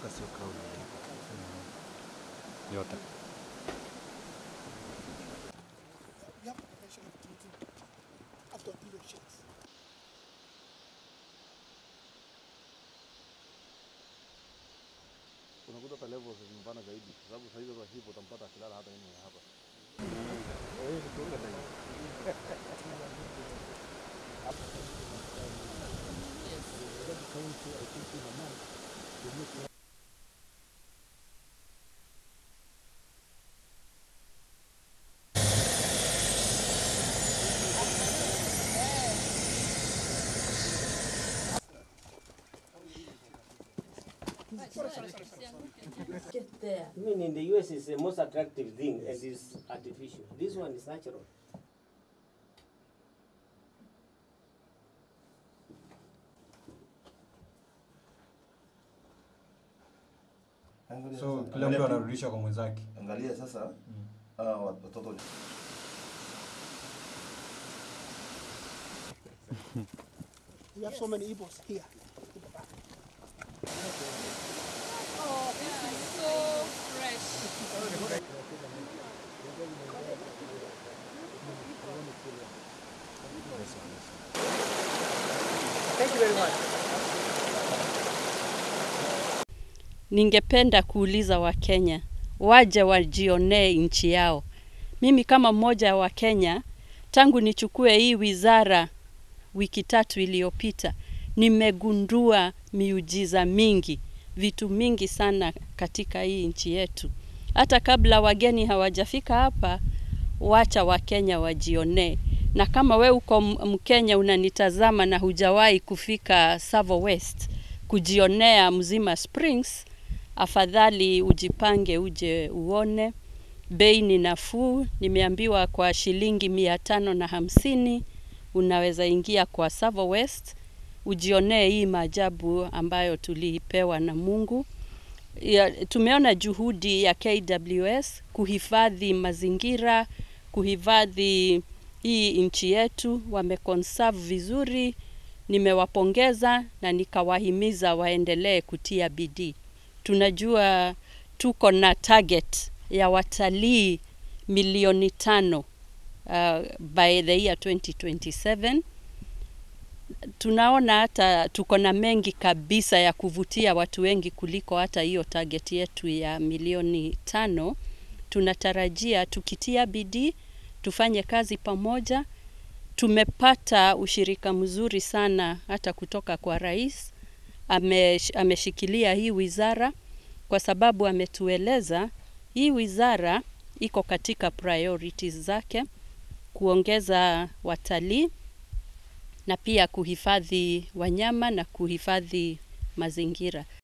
Hapa sio kauli. yote. You have potential of treating after elections. unakuta hata levels zimepanda zaidi, kwa sababu saa hizo za hip utampata akilala hata nini hapa. Get there. Even in the US, it's the most attractive thing and it's artificial. This one is natural. Angalia So sasa, kila angalia mtu tu- anarudisha kwa mwenzake. Angalia sasa hawa watoto We have so many Igbos here. Oh, this is so fresh. Ningependa kuuliza Wakenya waje wajionee nchi yao. Mimi kama mmoja wa Kenya, tangu nichukue hii wizara wiki tatu iliyopita, nimegundua miujiza mingi, vitu mingi sana katika hii nchi yetu. Hata kabla wageni hawajafika hapa, wacha Wakenya wajionee. Na kama we uko M- Mkenya unanitazama na hujawahi kufika Savo West kujionea Mzima Springs, afadhali ujipange uje uone. Bei ni nafuu, nimeambiwa kwa shilingi mia tano na hamsini unaweza ingia kwa Savo West ujionee hii maajabu ambayo tulipewa na Mungu. Ya, tumeona juhudi ya KWS kuhifadhi mazingira, kuhifadhi hii nchi yetu, wameconserve vizuri. Nimewapongeza na nikawahimiza waendelee kutia bidii. Tunajua tuko na target ya watalii milioni tano uh, by the year 2027 tunaona hata tuko na mengi kabisa ya kuvutia watu wengi kuliko hata hiyo target yetu ya milioni tano. Tunatarajia tukitia bidii, tufanye kazi pamoja. Tumepata ushirika mzuri sana hata kutoka kwa rais. Ame, ameshikilia hii wizara kwa sababu ametueleza hii wizara iko katika priorities zake kuongeza watalii na pia kuhifadhi wanyama na kuhifadhi mazingira.